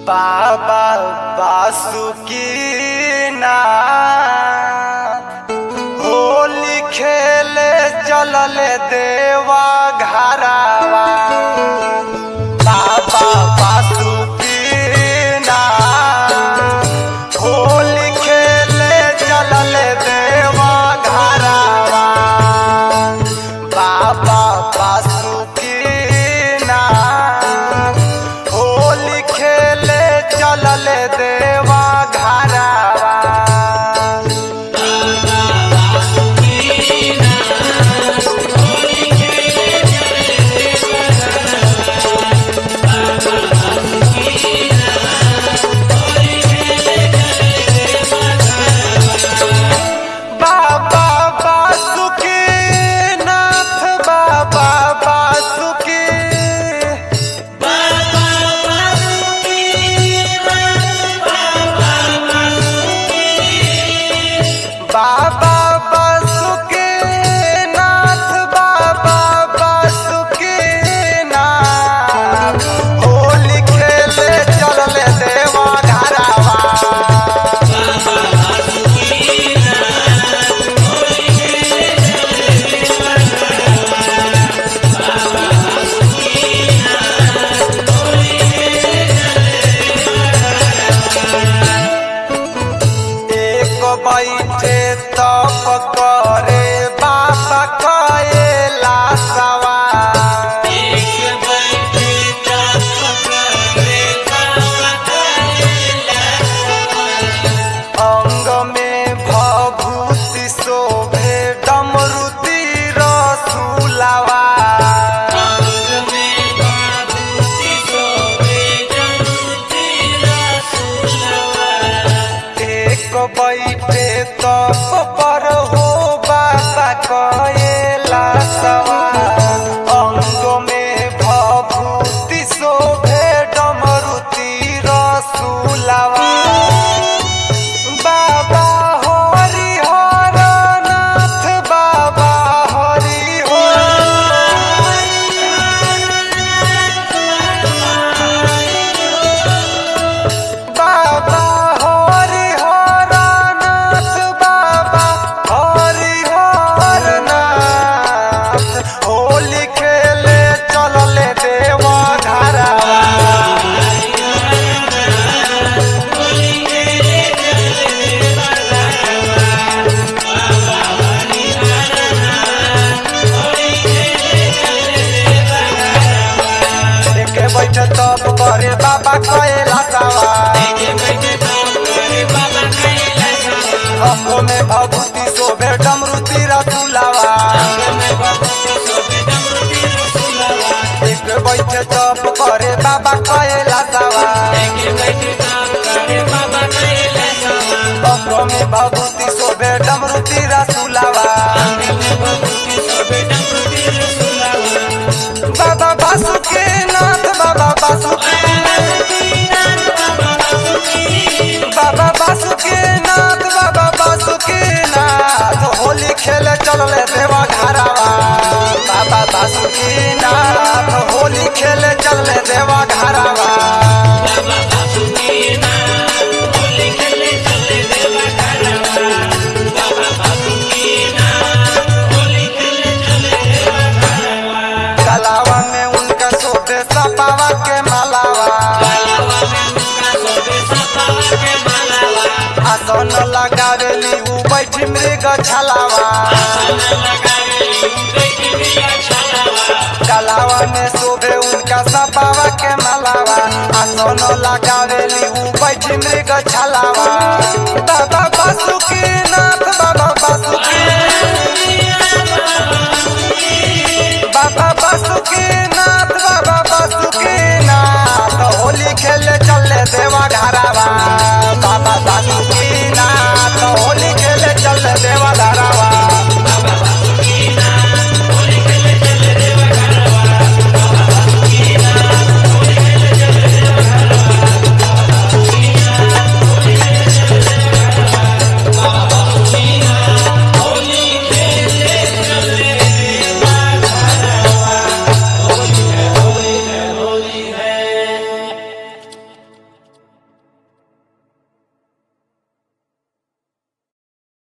बाबा बासुकीनाथ होली खेले चलल देवा घरावा बाबा बासुकीनाथ होली खेले चलल देवा घरावा बाबा बासुकीनाथ होली खेले चलल देवा घरावा बाबा बासुकी नाथ बाबा बासुकी बाबा बासुकी नाथ बाबा बासुकी नाथ होली खेले चलले देवा घरावा एक बैठे तप करे बाबा कएला सवार अंग में भभूति शोभे डमरुति रसुलवा एक बैठे तप पर हो बाबा कएला सवार अंग में भभूति शोभे डमरुति रसुलवा बाबा हरि हर नाथ बाबा हरि बाबा हरि हर नाथ बाबा हरि हर नाथ होली खेले चलले देवा घरावा एके बैठे तप करे बाबा कएला सवा अंगो में भभूति शोभे डमरुति रसुलावा एक बैठे तप करे बाबा कएला सवा अंगो में भभूति शोभे डमरुति रसुलावा बाबा बासुकी नाथ बाबा बासुकी बाबा बासुकी नाथ बाबा बासुकी नाथ होली खेले चलले देवा घरावा बाबा बासुकी नाथ होली खेले चलले देवा घरावा कलावा में उनका सोते सपावा के मालावा आसन लगावेली उ बैठी मृग छलावा कलावा में शोभे उनका सपावा के मालावा आसन लगावेली उ बैठी मृग छलावा बाबा